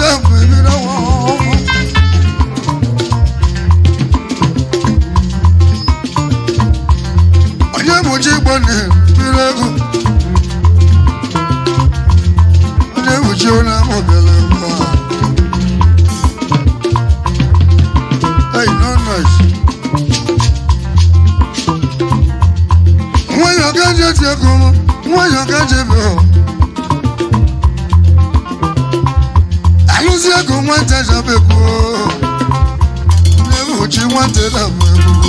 nteje bụ ebido nwa ọma onye bụchi igbo na-ebiri ego onye bụchi onye amụbịara ego a Hey, no noise. nwayọọ ka je ti ego m nwayọọ ka je be o alụzi ego nwata jabeku na-egbochi nwata dabụ ebubo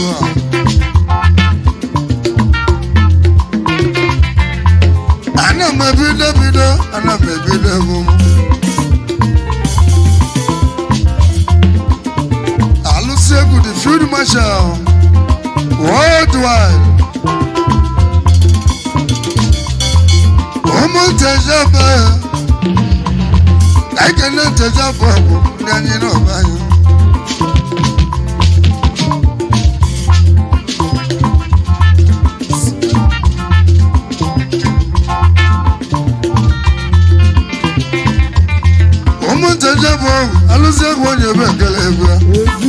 a ana m ebido bido ana m ebido ego m alụsi egwu the field marshal worldwide ụmụ ntejebe ekene ntejebe bụ ndị anyị n'ọba anyị ụmụ ntejebe alụsi egwu onye ebe ekele egwu ya Ezi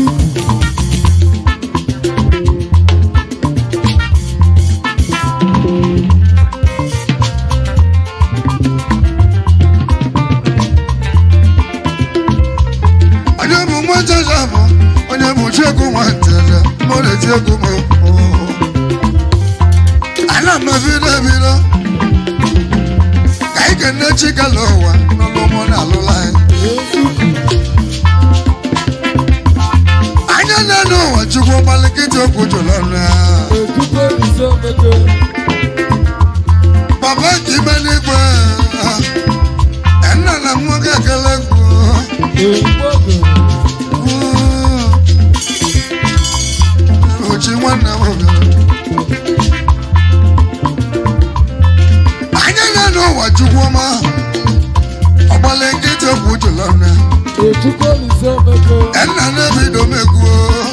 onye bụ nwa njeje bụ onye bụ chiegwu nwa njeje mụ na-eti egwu m ana m ebido ebido ka anyị kene chikala ụwa n'ụlọ mụ na alụla anyị anya na-enu ụwa chukwu gbalikịta okwu jụrụ ọnụ ya Ekuko Ise Meke papa nke ime n'igwe nna na nwoke ekele egwu Ekpogo Uchi nwanne m bịara. Anyị na n'ụwa chukwu ọma ọgbala nkịtị okwu jụlọ nne Ekuko Ise Meke nna na-ebido m egwu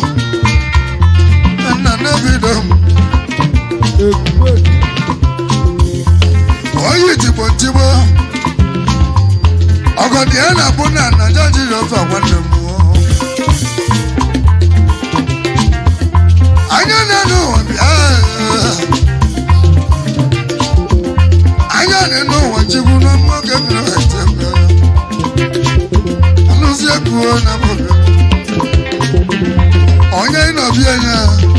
nna na-ebido m Ekpogo oyi tigbo ntigbo ọgọdị ya na-abụ na naja jiri ofe nwanne m anya na n'ụwa bịa anya na n'ụwa chikwu na nwoke bịara ete mbịara alụzi ekwuo na mụbịa onye ịnọbịa ya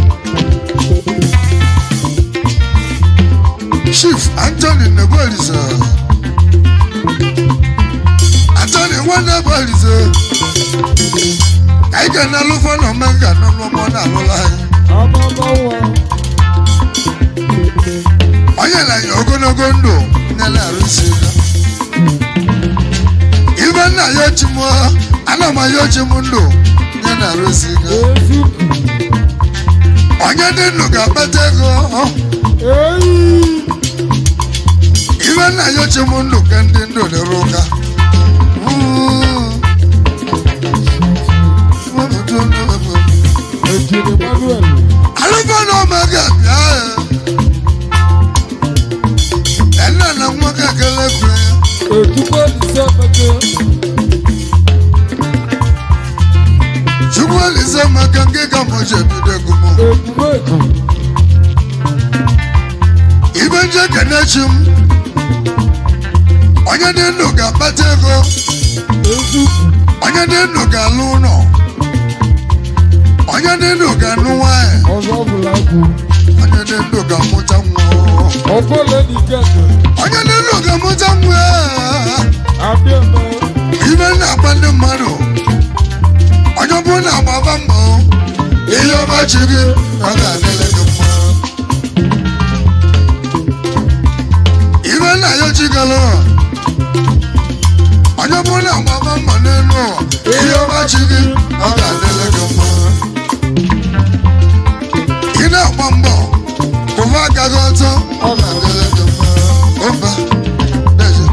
chief anthony nebelise anthony nwanne belise ka ị ga na-alụfọ na omenga n'ụlọmọ na alụla anyị Amamawa onye na-anya ogologo ndụ nye na-arụsi ya ibe nna ya ochim ana m aya ochim ndụ nye na-arụsi ya Ezuku onye dị ndụ ga-akpata ego Eyi ibe nna ya ochim ndụ ka ndị ndụ dịrị ụka Ejiri Manuel alụfọ na omega bịa ya nna na nwoke ekele kwere ya Ekuko Ise Meke chukwu elise maka nke ka mụchi ebido egwu m Ekpogo ibe nje kenechi m onye dị ndụ ga-akpata ego Ezuku onye dị ndụ ga-alụ ụlọ onye dị ndụ ga-anụ nwanyị Ọzọbụlagwu onye dị ndụ ga-amụta nwa Ọbọle Nikete onye dị ndụ ga-amụta nwa Abịama ibe na-agba ndị mmadụ onye ọbụrụ na-agbaba mbọ ihe ọbachi gị ọ ga-adịrị gị mma ibe nna ya chigala onye ọbụrụ na-agbaba mbọ n'elu ụwa ihe ọbachi gị ọ ga-adịrị gị mma ị na-agba mbọ ụwa agaghị ọtọ ọ ga-adịrị gị mma ọba na-eje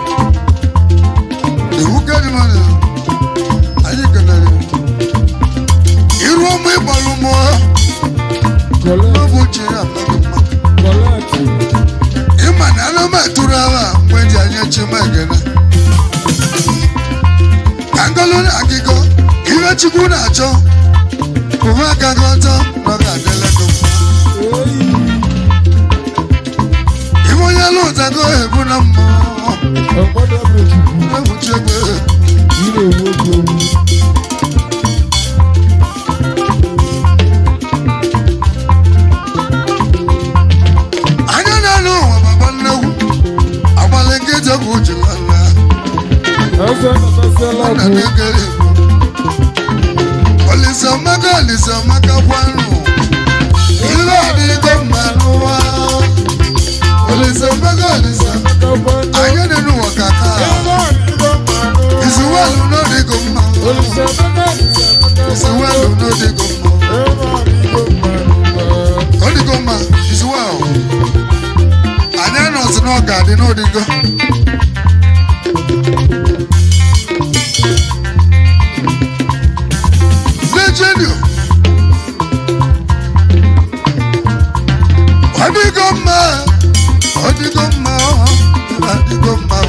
iwu kedimana anyị kenere iru ọmụ ịgbalụ mụọ Kọlẹ n'obu chi ya amaghị mma Kọlẹtị ịma na ana m atụrụ agha mgbe ji anya chi m ekene ọkọlụ na akịkọ ihe chukwu na-achọ ụwa agaghị ọtọ na ọ ga-adịle gị mma Eyi. iwe onye lụ ụtago ebu na mmụọ Ọgbọ́dọ̀ mejùkú. ewuchi egbe Ire owó di owu. anya na-alụ ụwa baba nnegwu agbalị nkịtị ọgwụ ji nwanna Ẹsẹ̀ nàtàsíọ́lá nna kù. na-ekele olise maka olise maka gwanụ ilu adịgo mma n'ụwa olise maka olise Kàbọ̀nà. anya dị n'ụwa ka taa Ẹ̀rọ àdìgbò mànú. izuwelu n'odigo mma Olùsọ̀mọ́nà ìsẹ̀mọ́kà izuwelu n'odigo mma Ẹ̀rọ àdìgbò mànú. odigo mma izuwelu anya nọzi n'ọga dị n'odigo Virginia. Ọdịgo mma, ọdịgo mma, ọdịgo mma.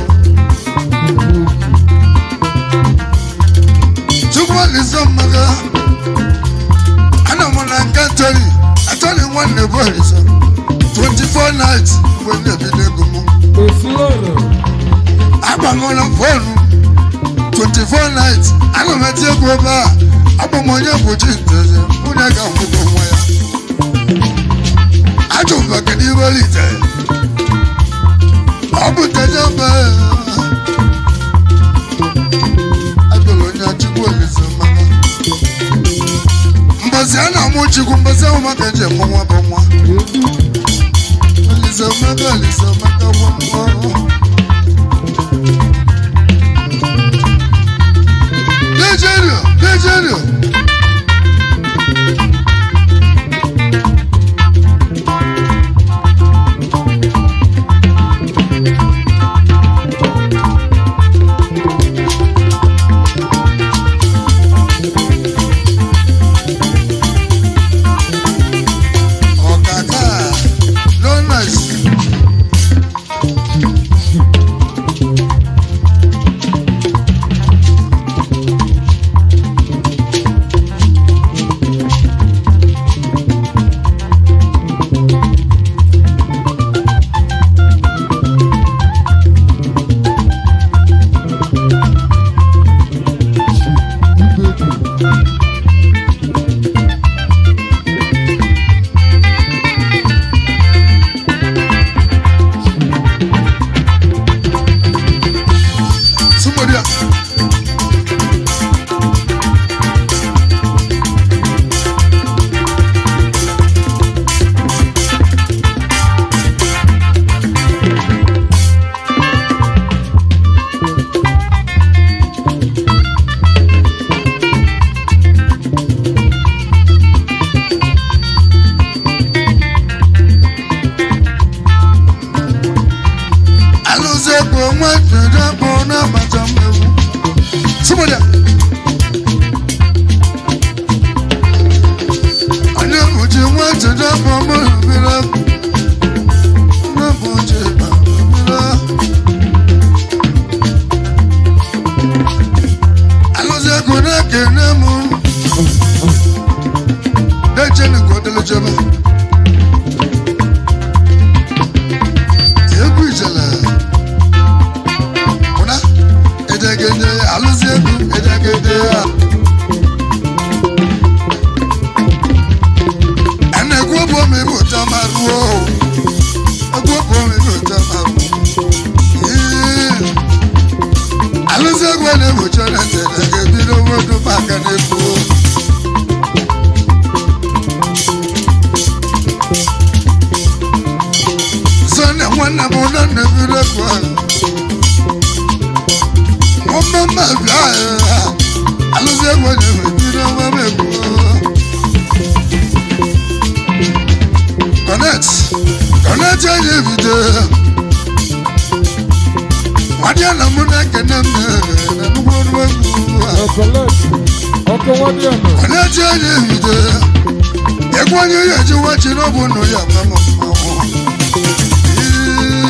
Chukwu Olise mmaga, ana m na nke Atọli, Atọli nwanne bụ Olise. 24 nights mgbe m na-ebido ego m. Òsì ọ̀rọ̀. Agbamọla fọọnụ 24 nights, ana m eti egwu ebe a, abụ m onye bụ chi nteze, nwunye ga-akwụkwọ nwa ya. Ajọ maka n'ihu olite. Ọ bụ nteje mba. Agụlụ onye Chukwu Olise mmanụ. Mbọsị a na-amụ Chukwu, mbọsị ahụ maka eji eme nwa bụ nwa. Olise maka Olise maka nwa nwa. Nigeria, Nigeria. Ọ̀kàkà, no nice. Somebody else. alụzi bụ nwa jere bụ n'agbata mmewu Somebody else. onye bụchi nwa jere bụ mụrụ mmiri ọkụ nwa bụchi ba mmiri alụzi ego na-ekene m dejeni ka ọ dịrị jebe egwu ijele ụna edegede alụzi egwu edegede ya ẹnna egwu ọbụ ọmụ ebe ụta ma ruo egwu ọbụ ọmụ ebe ụta ma ruo Ee. alụzi egwu a na-egbochi ọrịa ntị ga-ebido nwodu maka na-ekwu Sọ́nà nwanne m ụlọ na-ebido egwu ahụ. Ọmọ mma bịa ya, alụsị egwu na-ebido nwa m egwu. Connect, connect ya na-ebido. Nwadị na mụ na-ekene m na nnukwu ọrụ egwu. Ọ̀kọ̀lẹ́tì. Ọkọ̀ wọ́n ní ọ̀nà. Connect ya na-ebido. Egwu onye ya eji wachi n'ọbụ nụ ya ma m mmanwụ.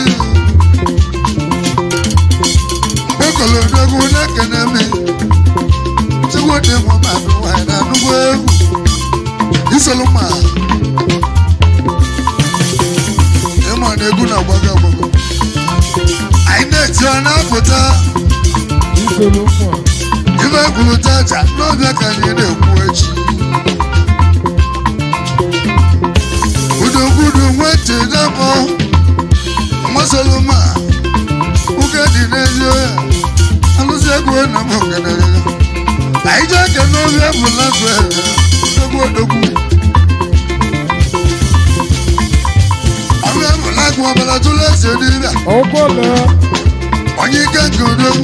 Okolodogu na-ekene m bụrụ tata n'ọbịa ka anyị na-ekwu echi gbudugburu nwetị dapọ nwasoloma ụka dị n'ezi oya alụsị egwu na m okenere anyị jee ke n'ọbịa bụla gwe egwu odogwu ọbịa bụla gwe ọbara tụlụ ese n'ire Ọgbọ́lẹ̀ onye ike nke odogwu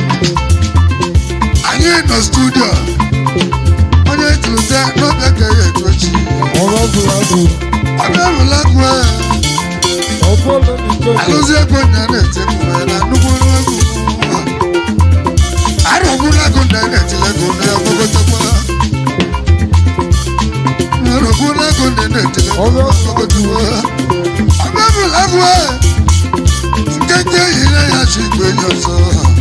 anyị nọ studio onye tụlụte n'ọbịa ka ya etochi ọ̀rọ̀ bùrọ̀dù. ọbịa bụla gwe Ọgbọ́lẹ̀ nìkan. alụsị egwu na na-etekwu na nnukwu egwu arọgbula gụ na na-etilego na ọgbọgọtakwa arọgbula gụ na na-etilego na ọgbọgọtakwa ọbịa bụla gwe nkenke yiri ya chi igwe enyi ọzọ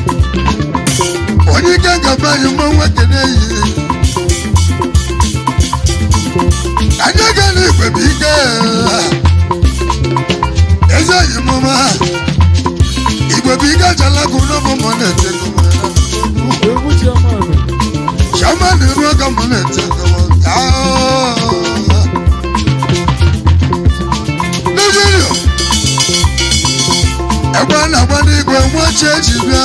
onye ike gaba anyị mma nwoke na-eyi anyị ga na igwe bụ ike eze enyi m ọma igwe bụ ike achalakụ n'ọbụ mọ na-ete Egwu Chiamanụ. Chama na-eru aka mọ na-ete Nigeria egbe a na-agba n'igwe nwachi eji bịa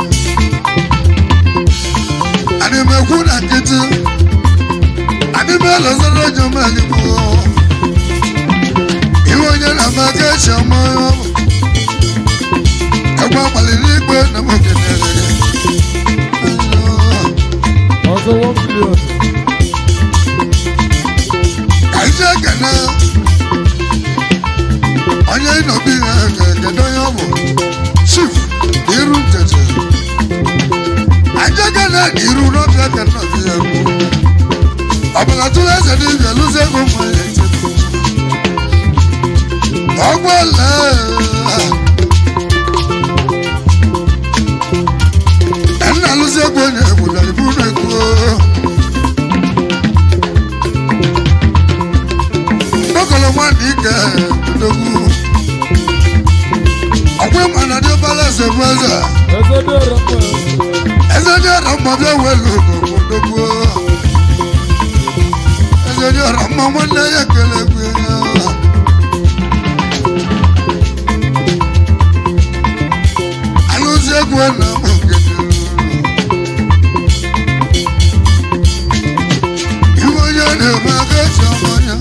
ana m ekwu na nkịtị adị m elozoro jomaligbo iwe onye na-ama aka echi ọma ya ọ bụ egbe agbalịrị igwe na m okenere Ọzọ one million. ka ije ekene onye ịnọbi ya kedu onye ọ bụ chief iru ntete aja gana na iru n'ọbịa ka nnọbi ya bụ ọbụla tụrụ eze n'ibia lụzi ego mma ya echebe ọgbọla nna lụzi ego onye egbula ibu na ego Bọ́kọ̀lọ́ wà ní ìkẹ́ ẹ̀ẹ́dógún. Ọ̀pọ̀ ìmọ̀ náà ní ó bá lẹ́sẹ̀ fẹ́sẹ̀. Ẹsẹ̀ dé ọ̀rọ̀ pẹ̀. Ẹsẹ̀ ní ọ̀rọ̀ mọ̀ bí òwe lò kòkòdógún. Ẹsẹ̀ ní ọ̀rọ̀ mọ̀ wọ́n ní ẹyẹ kẹlẹ̀ gbé ya. Alóṣègùn ẹ̀ náà mọ̀ gẹ̀dẹ̀. Ìwọ yẹn ní ìmọ̀ akẹ́kọ̀ọ́ ọmọ yẹn.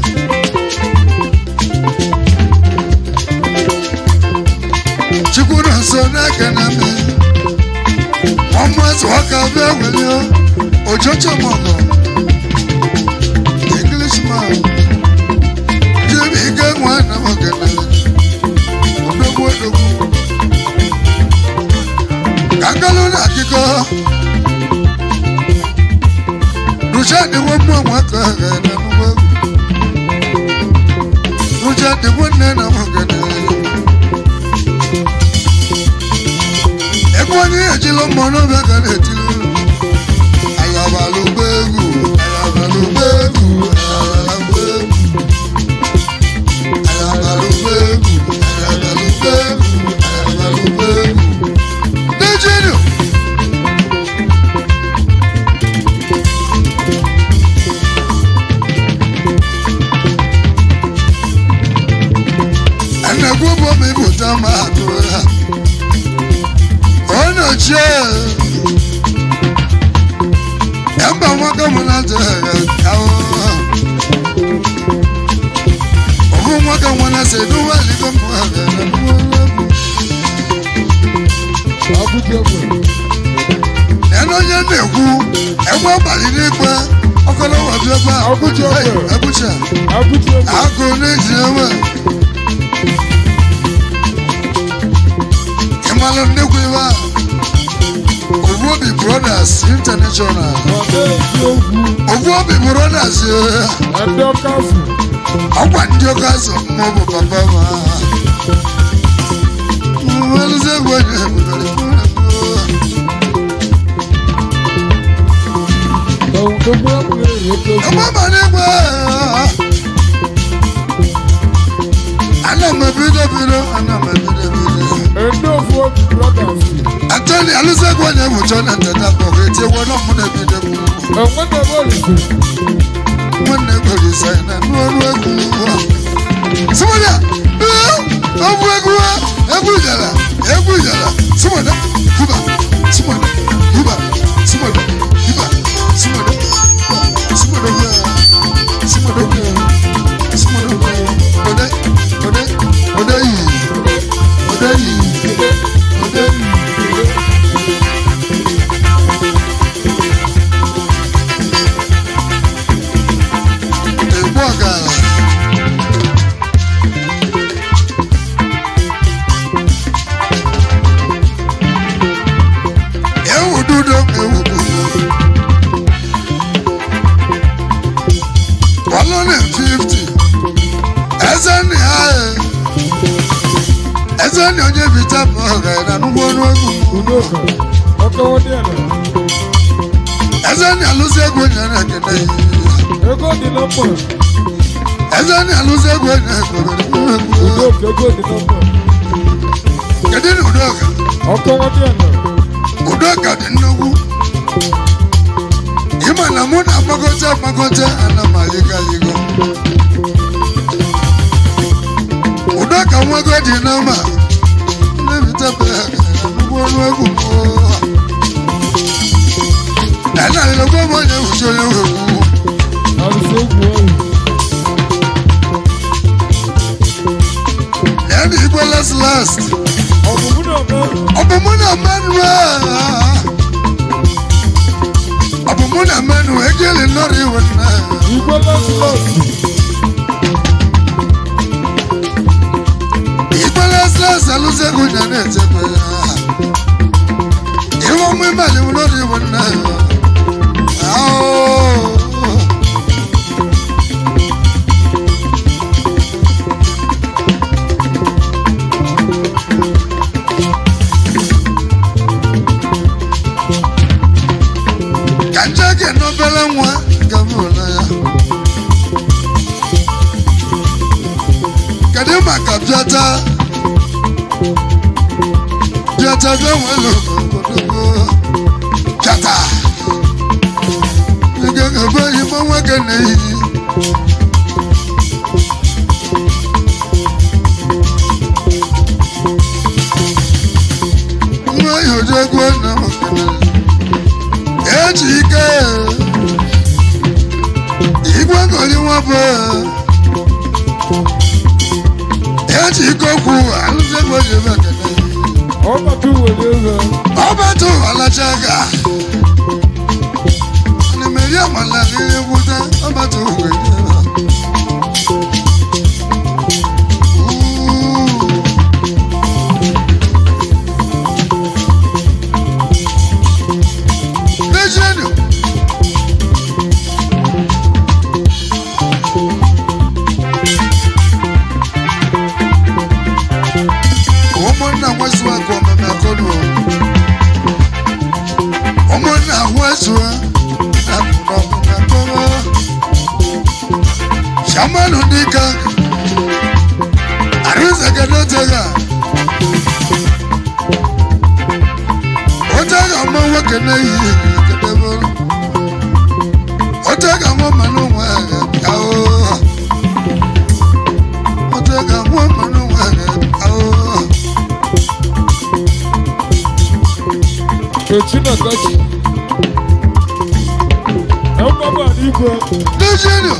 chukwu na nso n'aka na mme ọmụazụ ọka bịa wele ojocho mọgọ englishman jiri ike nwa na ogene odogwu odogwu ka ngalụ na akụkọ rucha dịwo mmụọ nwaka na nnukwu rucha dịwo nne na ogene Ẹ̀kọ́ ní ẹ̀jìnlọ́ mọ̀ náà bẹ́ẹ̀ kan lè ti lóru. Àyàbà ló gbé egwu, àyàbà ló gbé egwu, àyàbà ló gbé egwu. Àyàbà ló gbé egwu, àyàbà ló gbé egwu, àyàbà ló gbé egwu. Nàìjíríà. Ẹnẹ̀kú bọ́ mi bò tá máa tó rà ọ̀nà jẹ́ ẹ̀ ń bá wọn kọ́ mu láti ẹ̀rẹ̀ káwọ́. Ògùn wọn kọ́ wọn náà ṣe inú wà ní kọ́ mu ẹ̀rẹ̀ rẹ̀ mú ọlọ́gùn. Abuja pẹ̀. Ẹnu onye na-ekwu ẹgbẹ́ ọ̀bàlì n'ikpe ọkọlọ́wọ́ bí ọba Abuja pẹ̀. Abuja Abuja pẹ̀. akụ n'eji ewe. Ịmalụ nnekwu iwe a Ogbuobi Brothers International Bàbá èjì ogwu. Ogbuobi Brothers eh, Ẹ̀dọ́ káfù. ọkwa ndị ụka so mma bụ papa ma Mmalụzi egwu onye ebudoro Ẹ̀wùn tó gbọ́ pé èrè tó gbọ́. Ọgbaba n'igwe ana m ebido bido ana m ebido bido Edofu obi brothers. atani alụsegwu onye bụcha na nteta kpọrọ etinye nọ mụ na ebido m Enwede m olise. nwanne gwere isa na n'ọrụ egwu simoda ọbụ egwu egwu jara egwu jara simoda hiba simoda hiba simoda hiba simoda simoda simoda simoda ode ode ode yi ode yi ode yi. egbu ọgara ewu dudo ewu one fifty eze nni ha eze nni onye bita ma ọgara n'ugbo ọnụ egwu Udoka. Ọkọwọ dị ala. eze nni alụsị egwu nyere ekene ya Ego dị na mma. eze nni alụsị egwu nyere ekene ya Udoka ego dị na mma. kedu na udoka Ọkọwọ dị ala. udoka dị nnukwu ịma na mụ na agbagote agbagote ana m ayịgayigo udoka nwago dị n'ọma na-ebitebụghị ọnụ egwu enarịrịgwa m onye wuchi onye wegwu Arụsị egwu ọrụ. ya na igwe last last Ọmụmụ na ọma. ọ bụ mụ na mmanụ ọ bụ mụ na mmanụ ejeli nọrọ iwe nna Igwe lọsị lọsị. igwe last last alụsegwu nya na-echekwa ya iwe ọmụ ịbalị nọrọ iwe nna ahụ ka nje gị n'obere nwa ka m hụrụ ya kedu maka bịata bịata bịa nwere obodo bịata ị ga-ebe igbo nwoke na-eyi nwa ya oji egwu na okene eji ike igwe goli nwa bụ eji ike okwu alụsegwu oji ebe ekene Ọbata were ego. ọbata ụwalacha ga ana m eri amala riri gwuta ọbata ụwa Lezienụ ụmụnna nwezu akụ ọmeme akọnụ ụmụnna nwezu akụ ọmeme akọnụ shamanụ dịka arụzagedotega otega mma nwoke na-eyi kedebe otega mma mmanụ nwa ahụ otega mma mmanụ nwa ahụ Kechi na Kachi. Ẹ̀wọ́n bá n'igwe. Lẹ́jẹ̀nì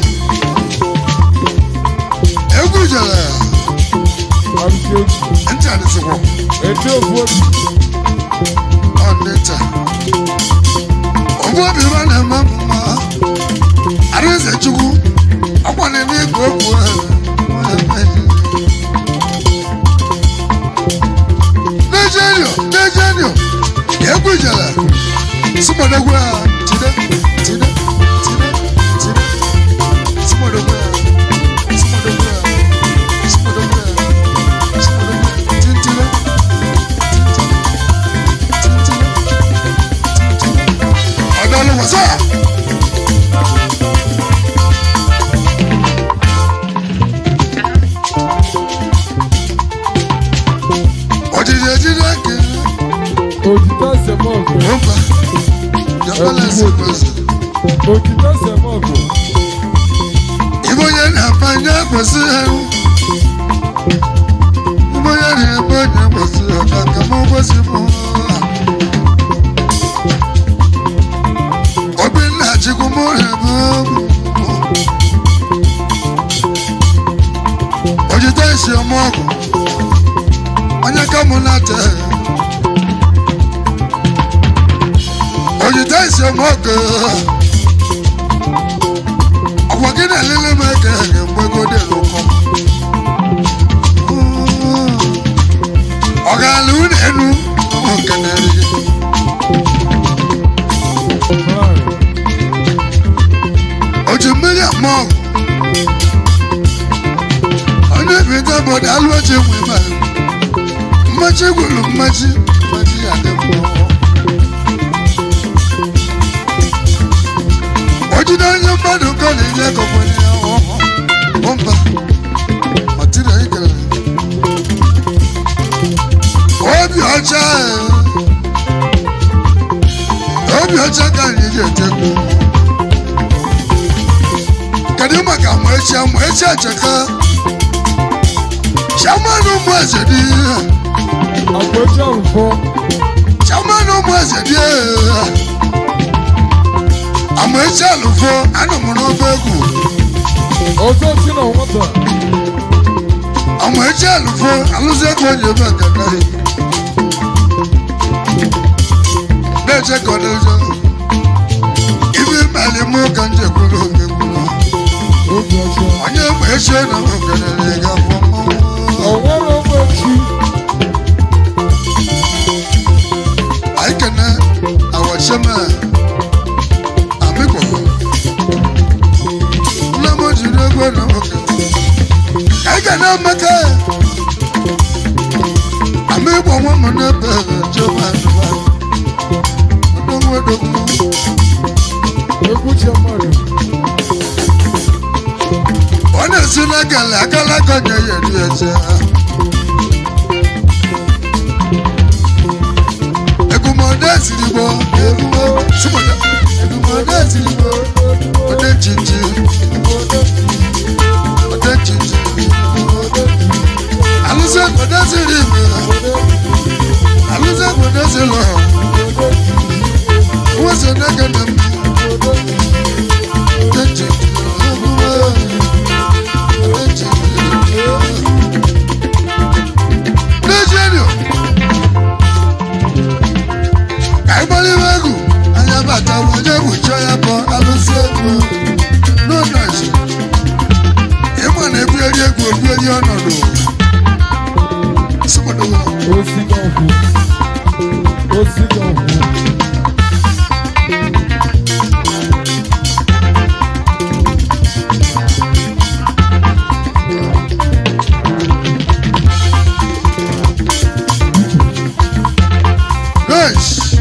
egwu jere Arụsị egwu. ntị adịsịkwọ Edofu obi. ọdịta ọbụ obi ma na-eme mma arịze chukwu ọkwa na-eme ego okwu Lẹ́jẹ̀nì lẹ́jẹ̀nì egwu jere sụmọdegwu a tide tide tide tide sụmọdegwu a sụmọdegwu a sụmọdegwu a sụmọdegwu a tintile tintile ọdọọlụ wọsọ. Ojiji kwesị Ojide Semogo. ibe onye na-apa anya kwesị ha ibe onye na-ebe onye kwesị ha ka ka m kwesị m obinna chukwu m na-ebe ojide isi ọmọgwụ onye ka mụ na-ate ojide isi ọmọgwụ ọ̀pọ̀ kí ni ẹ̀lẹ́lẹ́ máa kẹ́ ẹ̀yẹ̀ gbẹ́gọ́dẹ̀ ló kọ́. ọ̀gá àlù nínú ọmọ kẹ̀nẹ́ rí. ojú mílíọ̀n mọ́ onye bi tábọ̀dì alụọchi nwe ma mmachi gwuru mmachi mmachi ya dị mma ojide onye mmadụ nke ọ na-enye kọkwanye ya ọhụụ mba matiri anyị kere obi ọcha eh, obi ọcha ka anyị ji etekwu kedu maka amaechi amaechi echeka chairman ụmụ eze dị Àgbẹ̀jọ́ nǹkan. chairman ụmụ eze dị amaechi alụfo anọ m n'ofe egwu Ọzọ tí na nwata. àwọn ẹjẹ àlùfọ alùsẹkọ yẹ bẹ kẹkẹ yìí lẹjẹ kọ lẹjọ ibi mẹlẹ mú kànjẹ kúrò gbẹgbúrò Obi ọjọ́. onye mọ ẹsẹ náà mọ kẹlẹlẹ ga fọ mọ. Ọ̀wọ́n ló mọ̀ ẹ̀kí. àyíkẹ́nẹ́ àwọ̀ṣẹ́mẹ́ àmìkọ̀ ńlẹ́mọ̀jì lẹ́gbẹ́ náà mọ kẹlẹ. àyíkẹ́nẹ́ mẹ́kẹ́ àmìkọ̀ wọn mọ̀ náà bẹ̀rẹ̀ jẹ́ wọn àdúrà ọdún Egwu Chemadu. ọ na-esi n'akala akala kọnya ya eri eche egumọdé sirigbo eruwo sumọdé egumọdé sirigbo ọdẹ chichi ọdẹ chichi alụsẹ gbọdẹ siri igbo alụsẹ gbọdẹ si lọ wọn sọ n'aka na mma ọdẹ chichi eruwo. Nigeria. Àìgbọ́líwé egwu, anya bàtà wọ̀nyẹ́ wùchọ́ ya bọ̀ alụsị egwu n'ụlọchi. Ịma na ebugheri egwu ebugheri ọnọdụ. Sịmọdụ Osi gọ̀ọ̀fù. Osi gọ̀ọ̀fù. Yes.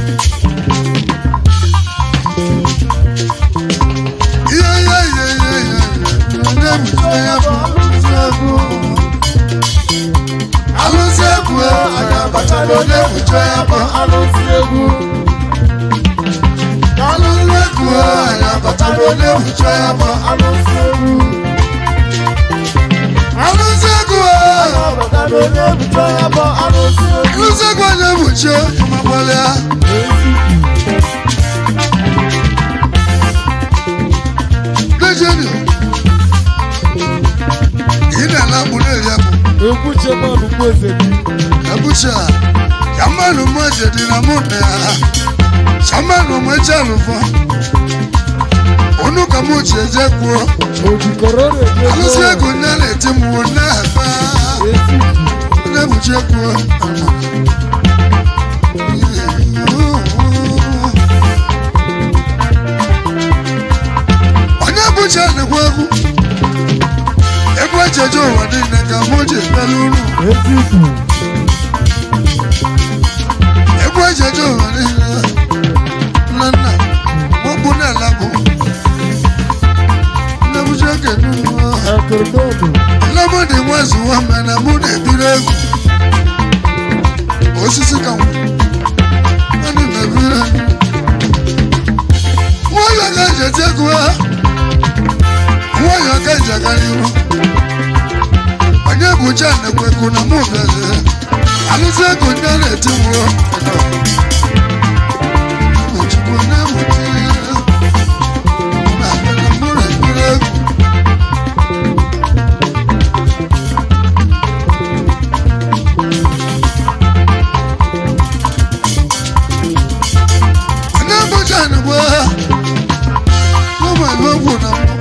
Ihe ihe ihe ihe ihe. Onye wùchọ́ ya bọ̀ alụsị egwu. Alụsị egwu anya bàtà onye wùchọ́ ya bọ̀ Alụsị egwu. alụsị egwu anya bàtà onye wùchọ́ ya bọ̀ Alụsị egwu. alụsị egwu. Ọbọdọ onye bụcha ya bụ alụsị egwu. Alụsị egwu onye wùchọ́ ịmagbọlịa. Nigeria. Ị na-ala mkpụrụ eri akpụ. Egwu Chemadu bụ eze gị. Abuja, Yamanu Moje di na mune ya. Shamanu Moje alufo. Onu ka mo che je kuo. Ojikọrọ na-eje Alusi ego nya na eti mu na ba. Esi. Na bu che kuo. Onye bucha na kwa egwu. Egwu echeje ụwa niile ka mo je peluru. Esi ikwu. Egwu echeje ụwa niile. Nna nna, mo bu na labu. Nne bucha kenu. Akụrụdọdụ. Lemọdị nwazu nwame na mụ na-ebiri egwu. Osisi ka nwa. Mmadụ na-ebiri egwu. Mụ nwayọọ ka nje ti egwu ha nwayọọ ka nje gara iru onye bụ jan ekweku na mụ bịara alụsị ego ndị a na-eti nwụọ Chukwu na-ewute na mụrụ ekpere egwu na-egbochi anyị bụ agha n'ụmụ ebe okwu na mbụ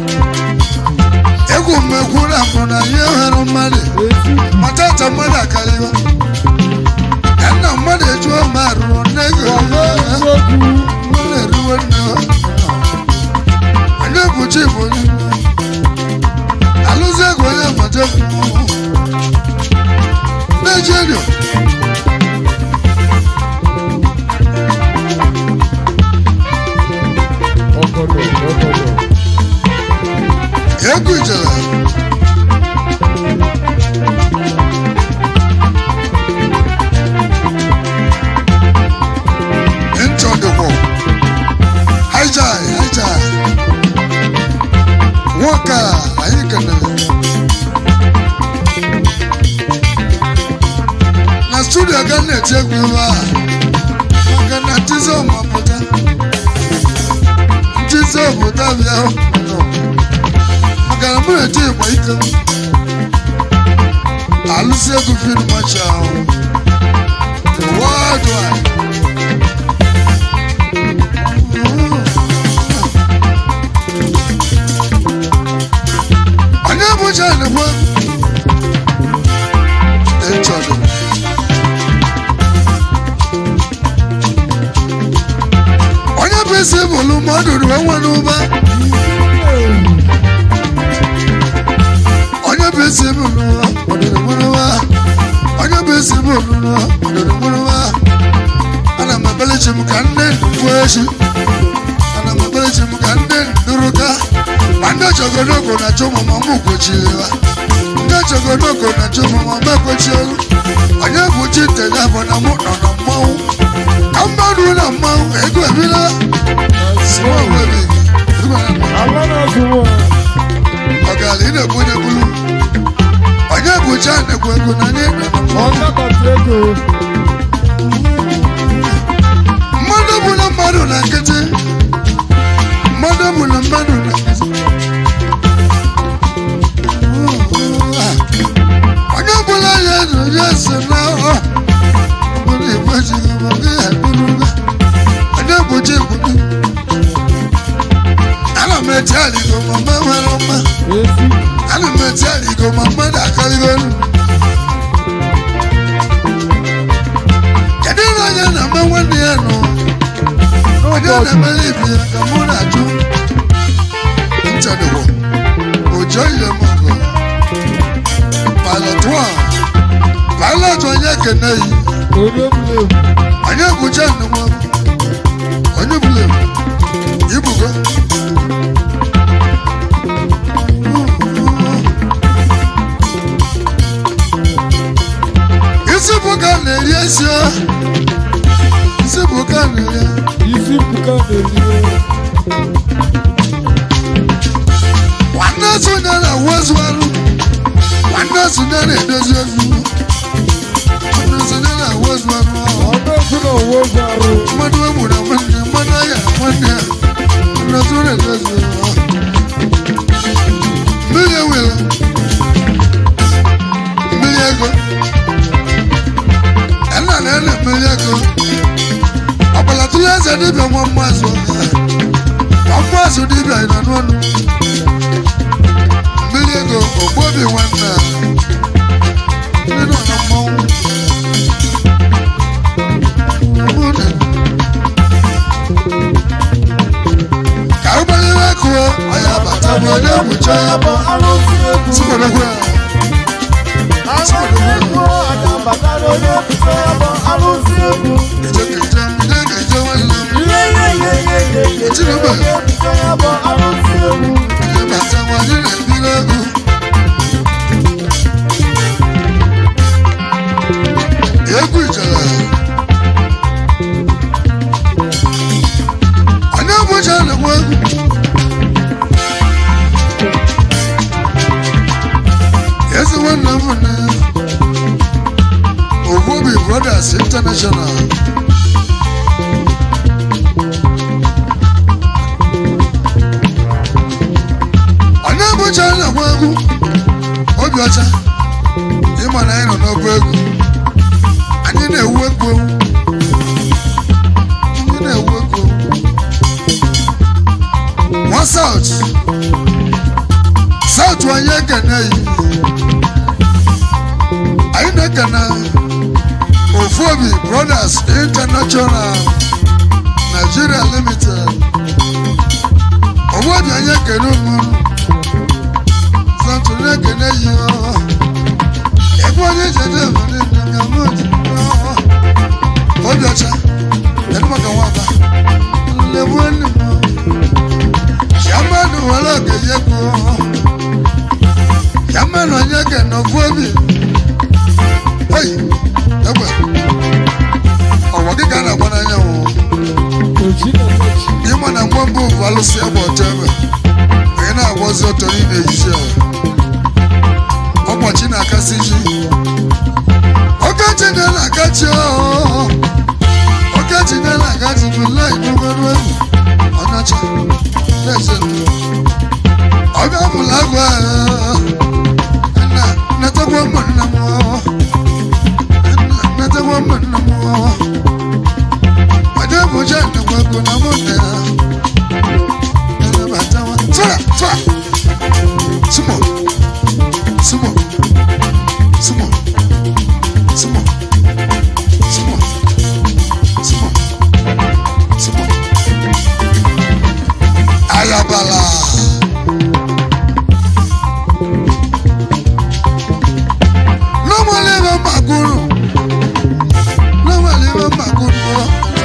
egwu mmekwu na mbụ na ihe nwere mmadụ matata mmadụ akarịwa ya nna mmadụ ejuo mma rụrụ nne gị mmadụ eriwe nne onye bụchi bụ onye alụzi ego onye mata Nigeria egwu ijele ntọdụkwụ haijai haijai nwoke a anyị kenere na studio ga na-eti egwu ebe a maka na ntizi ọmapụta ntizi obodo bịa maka na mụ na-eti ịgba ike alụsị egwu fil macha ahụ worldwide onye bụcha nekwe ịchọdụ onye bụ isi bụlụ mmadụ ruo nwa n'ụba onye bụ isi bụlụ ọdịrị mụrụwa onye bụ isi bụlụ ọdịrị mụrụwa ana m ebelechi m ka nne ndụ echi ana m ebelechi m ka nne ndụrụ ka ma ndị chogonogo na chụmụmụ m kwochiri ha ndị chogonogo na chụmụmụ m ekwechielu onye bụ chi ntenye bụ na mụ nọ na mmanwụ ka mmadụ na mmanwụ ego ebila siwa onwebeghị ọgala ị na-ekwu onye bulu onye bụ chi a na-ekwu ego na anyị nọ na mmanwụ mmadụ bụ na mmadụ na nkịtị mmadụ bụ na mmadụ na nkịtị onye ọbụla ya nụ ya so na ọ bụrụ igbo jiri maka ya bụrụ onye bụchi bụrụ ana m eti aligo ma mma nwere mma ana m eti aligo ma mmadụ akarịgo nụ kedu ihe onye na-eme nwanne ya nụ onye na-emere ibe ya ka mụ na-ajụ nchadowo ojo ile mọgọ pilot one pilot onye kene yi onye bụcha nnụnụ onye bụla ibugo isi bụ ka na-eri esi o. isi bụ ka na-eri nwanne sonye na-awozu arụ nwanne sonye na-edozi ozu nwanne sonye na-awozu arụ ahụ mmadụ egburu nwanne mmadụ anya nwanne ya nwanne sonye na-edozi ozu ahụ mmiri ewere mmiri ego ẹnna na ẹnna mmiri ego ọgbalatụla eze dibịa nwa mmazụ nwa mmazụ dibịa ịnanụ ọnụ mmiri ego ogbobi nwanne a ndị nọ na mmanwụ Ụmụnne. ka ụgbọelere kụọ ọya bata bụ onye nwụcha ya bụ sikwadokwe ya eje keje ndị ga-eje nwanne m onye bata nwa anyị na-ebiri ego egwu ijele onye bụcha na na-agwa egwu ezi nwanne m na Ogobi Brothers International onye bụcha na-agba egwu obi ọcha ịma na anyị nọ n'ọba egwu anyị na-ewu egwu anyị na-ewu egwu nwa saut saut anyị ekene yi anyị na-ekene ofu obi brothers international nigeria limited ọgbọdị anyị ekene ụmụrụ santoro ekene yi ọ ebe onye jede ebere nne ya mụdị obi ọcha kedu maka nwaba nlebu enyi m chiamanụ were okenye kwuo chiamanụ onye kene ofu obi oyi egbe ọwa gị ka a na-agba n'anyanwụ ịma na mgbe mbụ bụ alụsị egbe ọtọ egbe onye na-agbazi ọtọ niile eyizi ya ụbọchị na-akasị ji okechi na-akachi okechi na-akachi bụ lai n'ogoro egwu ọnacha na-eze ọbịa bụla agwa netakwa ụmụnna m netakwa ụmụnna m ọdị bụja nnekwa ego na mụ nne ya na-anabatawa tụra tụra sumo sumo sumo sumo sumo sumo sumo ayabala lọ́mọlé bá màgúrù lọ́mọlé bá màgúrù bọ́.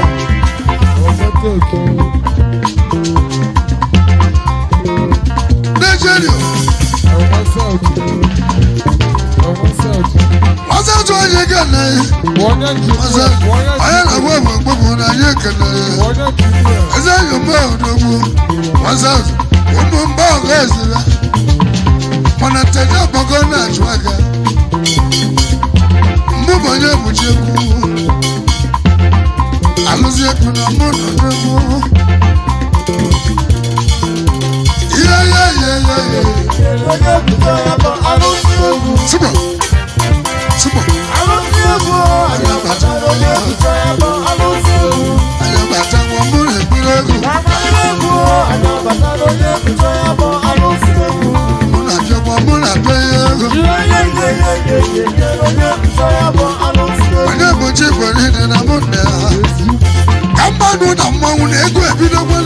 Nigeria wọ́n sá tún ọyẹ kẹlẹ́ wọ́n sá ọyẹ làwọn ẹ̀wọ̀n gbogbo náà yẹ kẹlẹ́ ẹsẹ̀ yóò mọ ọ̀dọ́gbò wọ́n sá wọ́n mú bá ọ̀gá ẹ̀sìn rẹ̀ mọ̀nà tẹ̀lé ọ̀bọ̀gọ́ náà tún ẹ̀gá mbụ bụ onye bụchi egwu alụzi egwu na mụ nọ n'egwu ihe ihe ihe ihe ihe Sumo. Sumo. Anya bata nwa mụ na-ekpiri egwu. Mụ na-abịa nwa mụ na-abịa ihe egwu. Onye bụ chi kwere ihe na mụ na ya. Ka mmadụ na mmanwụ na ego ebidokwelu.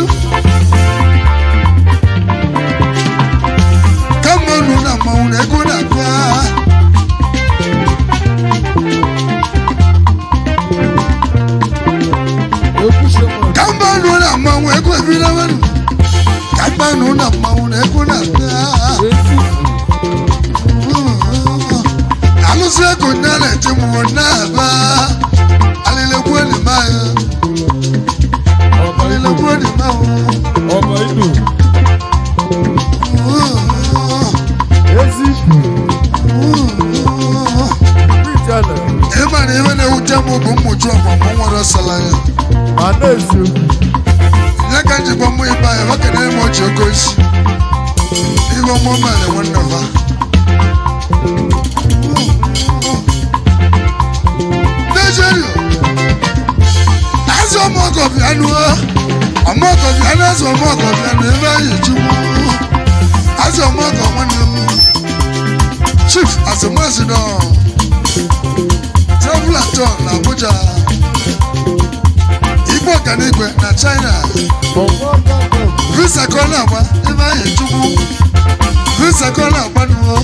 Ka mmadụ na mmanwụ na ego na-abịa. Ka mmadụ na mmanwụ ego ebidokwelu. Ka mmadụ na mmanwụ na ego na-abịa. alụsị ego nne na-eti m na-aba alịlekwu enyi m ahụ alịlekwu enyi m ahụ ịma na ihe na-ewute m bụ mmụchi ọgbamọ nwere ọsala ya nye ka njikwa mmụ ibe anyị nwoke na eme ochi oke isi ihe ọmụ mere nwanne va Nigeria azụ ọmọgọ bịanụ ọmọgọ bịanụ azụ ọmọgọ bịanụ ebe anyị chukwu azụ ọmọgọ nwanne m chief azụmazụ travel atọ na Abuja igbo ọganigwe na China visa ka ọ na-agba ebe anyị chukwu visa ka ọ na-agba n'ụọ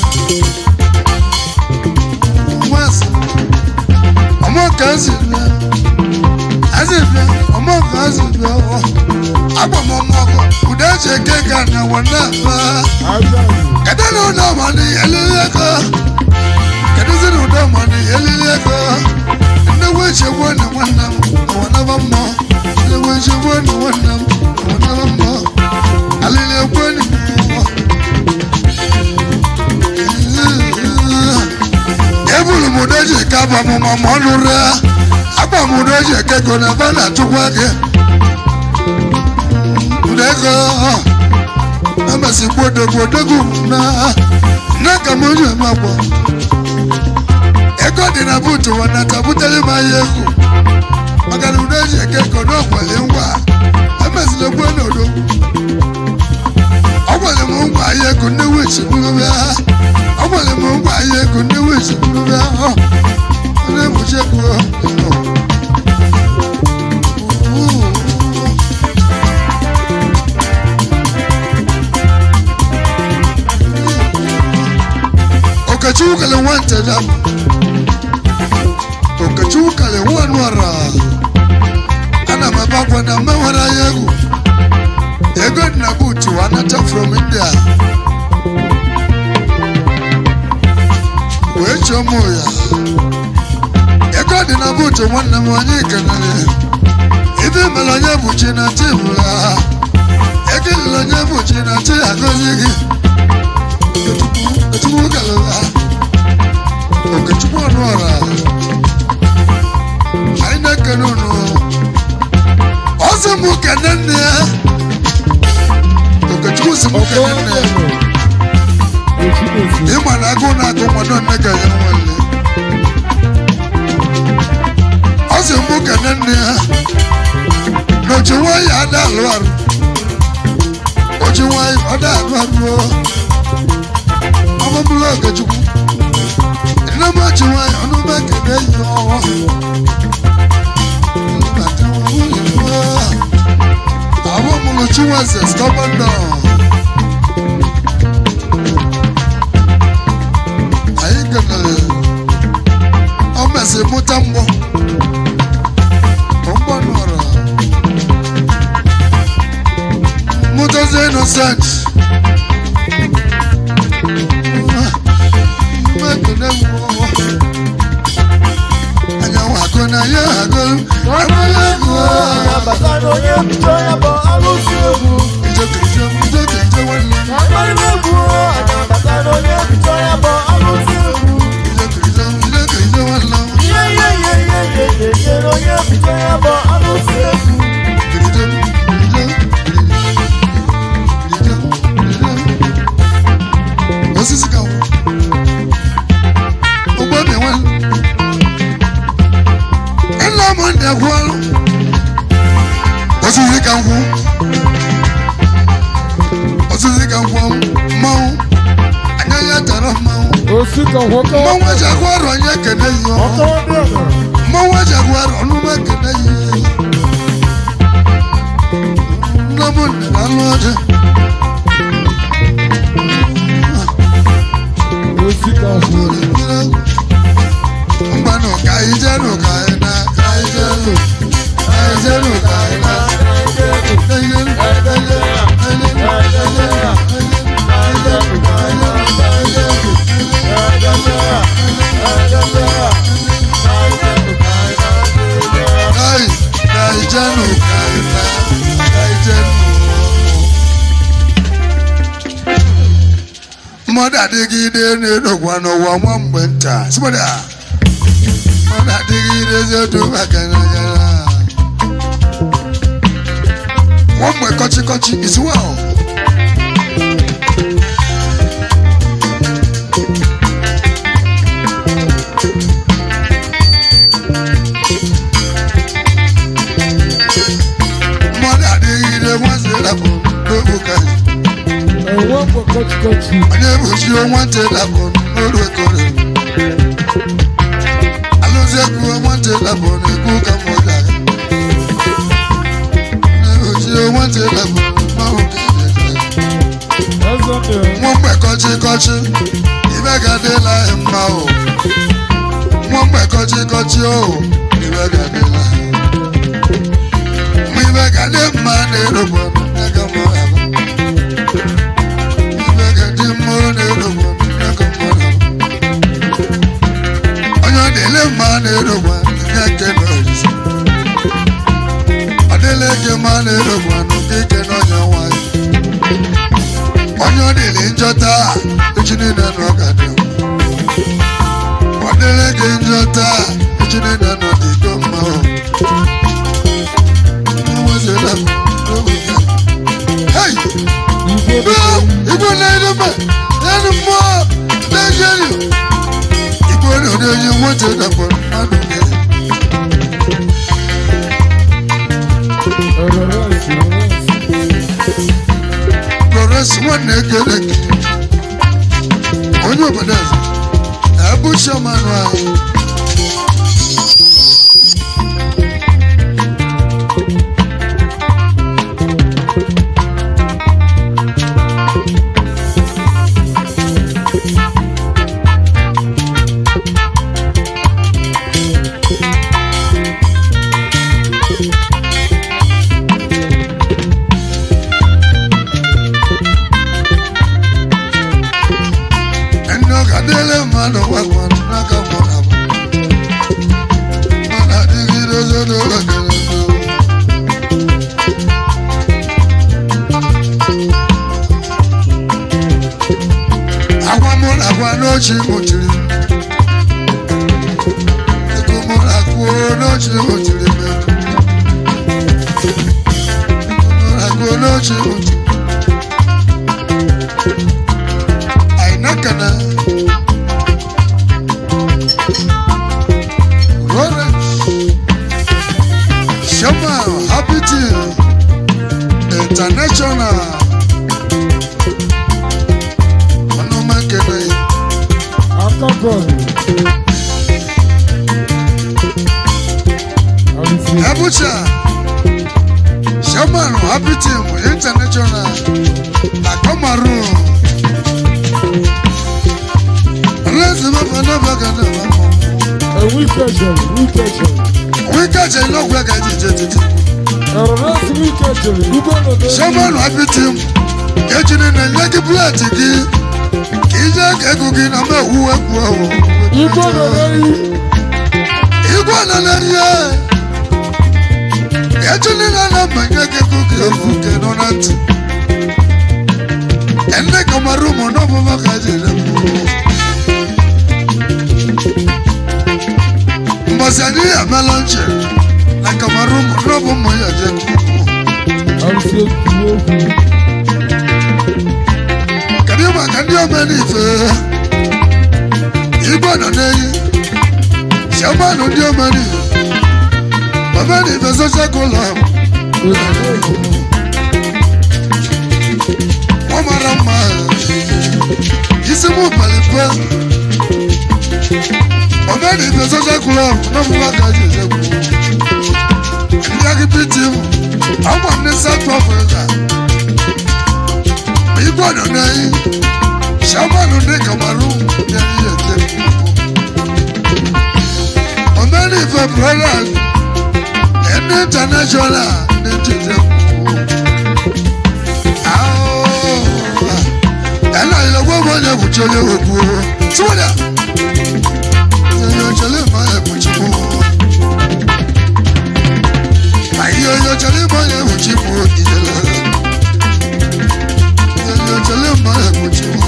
Mwasi ọmọ kan sì bẹ ẹsì bẹ ọmọ kan sì bẹ ọ agbọmọ ọmọ ọkọ kùdà ṣe kéka ní àwọn náà bá kẹtẹ ní ọdọ ọmọ ní eléré ẹkọ kẹtẹ sí ní ọdọ ọmọ ní eléré ẹkọ ẹnẹwọ ìṣèwọ ní wọn nà àwọn náà bá mọ ẹnẹwọ ìṣèwọ ní wọn nà àwọn náà bá mọ. agba m ma ma ọnụ rịa agba m na eji eke ego na ebe a na-achụkwa gị ụda ego amasị gbodogbodogu na na ka m onye eme agba ego dị na buutu wanata butere m ahịa egwu maka na ụda eji eke ego na ọkwali ngwa emezila gbuo n'odo ọ gwara m ngwa ahịa ego ndị wichi bụrụ bịa ọ gwara m ngwa ahịa ego ndị wichi bụrụ bịa ọ na-egbuchi ego okechukwu kele nwante da okechukwu kele nwa nwara ana m ebe akwa na mmewara ya egwu ego dị na buutu anata from india wee chọọ mụ ya ego dị na buutu nwanne m onye kenere ibe mere onye bụ chi na chi bụrụ ha ego lere onye bụ chi na chi agọzi gị okechukwu kelere ha okechukwu ọnụ ọra anyị na-ekene unu ọsị m kene nne ya okechukwu si m kene nne ya ịma na agụụ na-agụ mmadụ nne ga ya nwanne ọ sị m kene nne ya na oji nwanyị ada alụ arụ oji nwanyị ọ da alụ arụ ọmụbụla okechukwu nne m oji nwanyị ọnụ m ekene yi ọhụụ àwọn ọmọlójú wọn ṣe stubborn náà. àyè gẹ̀gẹ̀rẹ̀ ọmọ ẹ̀sìn múta ń bọ̀ ó ń bọ̀ nọ̀rọ̀ múta ṣe innocent. mẹ́kànnẹ́ wọ̀ àyàwó àgọ́nà ayé àgọ́ àgbọ̀yé wọ̀. Bàtà ni onye mbido ya bụ alụsị egwu. ìjọ kìjọ ìjọ kìjọ wọn lọ. Agbara egwu anya bàtà ni onye mbido ya bụ alụsị egwu. ìjọ kìjọ ìjọ kìjọ wọn lọ. Ihe ihe ihe ihe ihe ihe ihe na onye mbido ya bụ alụsị egwu. kìjọ kìjọ kìjọ kìjọ. osisi ka wọ. ụgbọ mi wọn. nna m ndị akwụ ọrụ. osisi ka nkwụ. osisi ka nkwụ mmanwụ. anya ya tara mmanwụ. Osika nwoke mmanwụ eji akwụ ọrụ onye kene yi ọhụụ. ọkọwa dị ọnụ. mmanwụ eji akwụ ọrụ ọnụ m ekene yi. nne m nne na alụ ọjị. Osika mgbanụ ka anyị jenụ ka anyị na ka anyị jenụ ka anyị jenụ ka anyị na ka anyị jenụ ka anyị jenụ ka anyị jenụ ka anyị jenụ ka anyị jenụ ka anyị jenụ ka anyị jenụ ka anyị ka anyị jenụ ka anyị na ka anyị jenụ mmadụ adịgide na-edokwa n'ụwa nwa mgbe nta sịgbada mmadụ adịgide eziokwu maka na gara nwa mgbe kọchịkọchị is well mmadụ adịgide nwanze rapụ n'ogbu ka enwe mgbe kọchịkọchị. onye bụchi nwata lapụ n'olu ekore alụzi ekwu nwata lapụ n'ekwu ka m ụda na-ebuchi nwata lapụ n'ọhụ ka Eze ndị nwa mgbe kọchị kọchị ibe ga-adịla anyị mma o nwa mgbe kọchị kọchị o ibe ga-adịla anyị mma ibe ga-adị mma na-erogbo n'aka m ọha ibe ga-adị mma na-erogbo n'aka m ọha onye ọ dịle mma na-erogbo ya nke na orisi ọ dịle gị mma na-erogbo n'ụdị ike na onye nwanyị onye ọ dịrị njọ taa echi niile na ọ ga-adị mma. ọ dịrị gị njọ taa na-edume enu mmụọ na-ejeri igbo na onye nwoke dapụrụ mmadụ gị Florence nwanne ekele gị onye obodo eze ebu chairman anyị ndị ọka dịle mmadụ gwagwara n'aka mmadụ abụ mana adịgide ozo n'ụlọ gịrị agwa mụ na agwa n'ochi mụchiri m ego mụ na akwuo n'ochi mụchiri m ego mụ na akwuo n'ochi mụchiri ainakana Lawrence Shama Habiti International Ọnụmakene Abuja Shaman Habiti International na Cameroon Ọlọ́sìn bàbá náà bá kan náà wà mọ́. Wíkẹ̀jẹ̀ iná ògbẹ́ kan jíjẹ títí. Sọ́mọ́nù apiti m, ejiri na nye gị plẹ̀tì gị, ka ije ka ego gị na mma ewu ekwu ọwụ. Igwe nọ na ihe. Ejiri na na mma nye gị ego gị ewu nke nọ na ntị. Ene kamaru mụ n'ọbụma ka jere mụ. Mbọsị anyị amala nche na kamaru mụ n'ọbụ mụ ya je kuku. Kedu maka ndị omenife? Igwe nọ n'eyi. Shamanụ ndị omenife. Omenife social club. Wọ́n mara mma. Isi mụ palipe. Omenife social club n'ọmụma ka ji ezekwu. Ndị akịpịtị m. Ọgba ndị South Africa. Igwe nọ n'eyi. Shamanụ ndị Cameroon ndị anyị ezekwu. Omenife brothers. Ndị international ndị ezekwu. ẹnna ìlọgbọ́n bọ́ ní ẹ̀bùn tí ó lé òkú o túwọ́dà ẹ̀yọ̀ ọ̀chẹ́lẹ̀ mọ́ ẹ̀bùn tí mo àyè ẹ̀yọ̀ ọ̀chẹ́lẹ̀ mọ́ ẹ̀bùn tí mo ìjẹ̀lẹ̀ ẹ̀yọ̀ ọ̀chẹ́lẹ̀ mọ́ ẹ̀bùn tí mo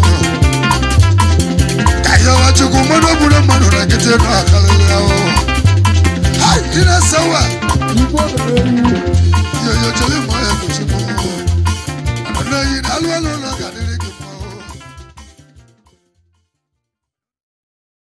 kàyọ̀ ọ̀chẹ́kù mọ́dọ̀ búrẹ́ mọ́dọ̀ rẹ̀ kété náà kálẹ̀ lẹ́wọ̀ háì iná sáwà ẹ̀yọ̀ ọ̀chẹ́lẹ̀ mọ́ ẹ̀bùn tí mo ọ̀nà yìí alúwẹ̀lẹ̀ ọ̀nà gàdá.